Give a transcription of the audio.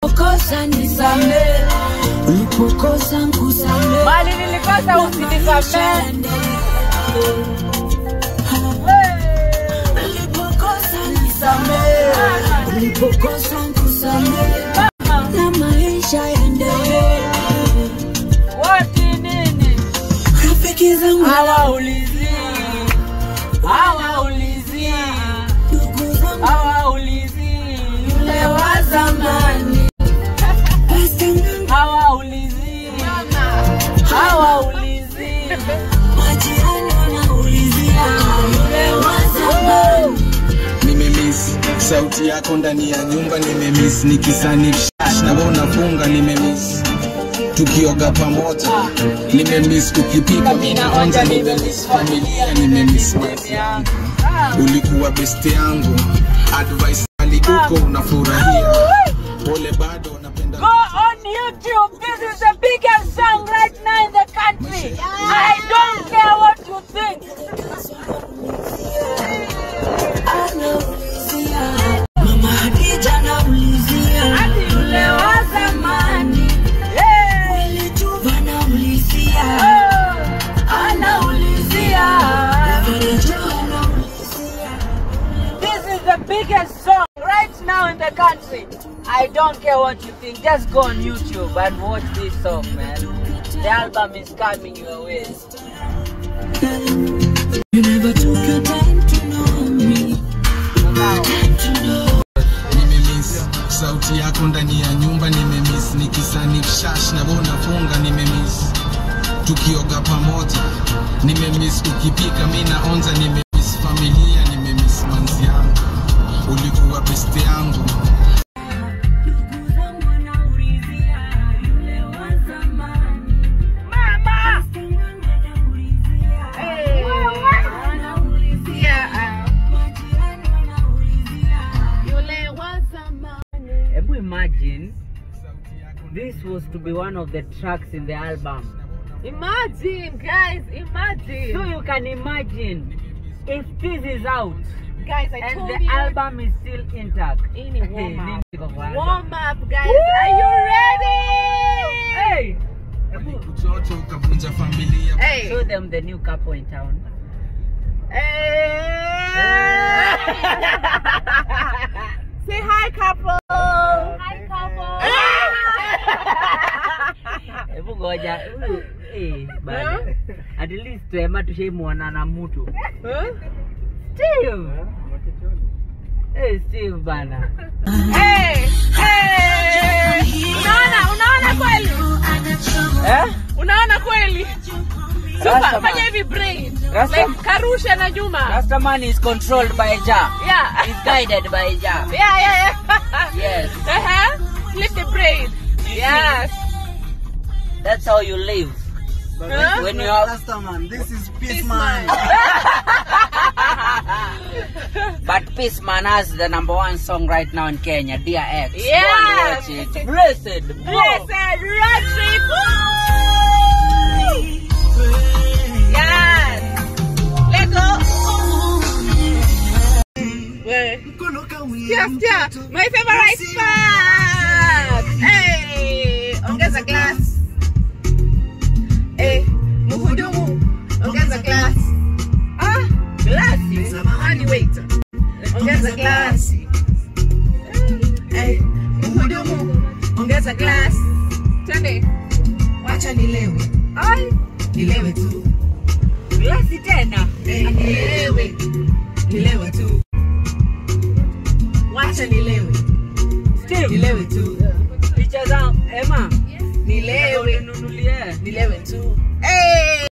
Ulipokosa nisamehe, ulipokosa nkusamehe. Mali nilikosa usinisamehe. Ulipokosa nisamehe, ulipokosa nkusamehe. Na maisha yaendelee. Wati nini? Rafiki zangu Hawaulizi. Hawaulizi. ndugu zangu Hawaulizi. Yule wa zamani. pasta wangu Hawaulizi. Hawaulizi. majirani wanaulizia yule wa zamani. nimemiss sauti yako ndani ya nyumba nimemiss nikisanifshash na wewe unafunga nimemiss tukioga pamoja nimemiss ukipika mimi naonja nimemiss familia nimemiss mazi yangu ulikuwa best yangu advice alikuko unafurahia pole bado napenda Go on YouTube. This is the biggest song right now in the country. I don't care what you think. Anaulizia mama Hadija anaulizia Ati yule wa zamani. Hey. kweli Juva anaulizia Oh. Anaulizia. Rejo anaulizia This is the biggest song right now in the country. I don't care what you think. Just go on YouTube and watch this song, man. The album is coming your way. You never took your time to know me Now, to know nimemiss sauti yako ndani ya nyumba nimemiss nikisanifshash na wewe unafunga nimemiss tukioga pamoja nimemiss ukipika mi naonja nimemiss familia nimemiss manzi yangu ulikuwa best yangu ndugu zangu wanaulizia yule wa zamani Mama. pasta wangu anaulizia anaulizia majirani wanaulizia yule wa zamani Ebu imagine this was to be one of the tracks in the album. Imagine, guys, imagine. So you can imagine if this is out guys, I and told the you. album is still intact. Hii ni warm up. Nini kwa kwanza? Warm up, guys. Are you ready? Hey! kuchocho ukavunja familia Hey. Show them the new couple in town. Say hi, couple. Hi, couple. Hebu ngoja. Huyu eh bana. At least Wema tushaimwona na mtu. Steve. Eh Steve bana. Hey, hey. Unaona, unaona kweli? Eh? Unaona kweli? Rasta Super, man. fanya hivi braid. Rasta- Like Karusha na Juma. Rastaman is controlled by Jah. Yeah. Is guided by Jah. Yeah, yeah, yeah. Yes. Uh-huh. Flip the braid. Yes. That's how you live. Huh? When you are This man. But Peace Man has the number one song right now in Kenya, Dear X. Go and Yes. watch it. Blessed. Bro. Blessed road trip. Yes. Let go. Where? Stia, stia. My favorite spot. Hey, ongeza glass. Hey, muhudumu, ongeza glass. Ah, glasi. Samahani waiter. Ongeza glasi. Hey, muhudumu, ongeza glass. Twende. Wacha nilewe. Ai, nilewe tu. Glasi tena. Hey, nilewe. Nilewe tu. Wacha nilewe. Steve. Nilewe tu. Picha za Emma. Nilewe. Ninunulie. Nilewe tu.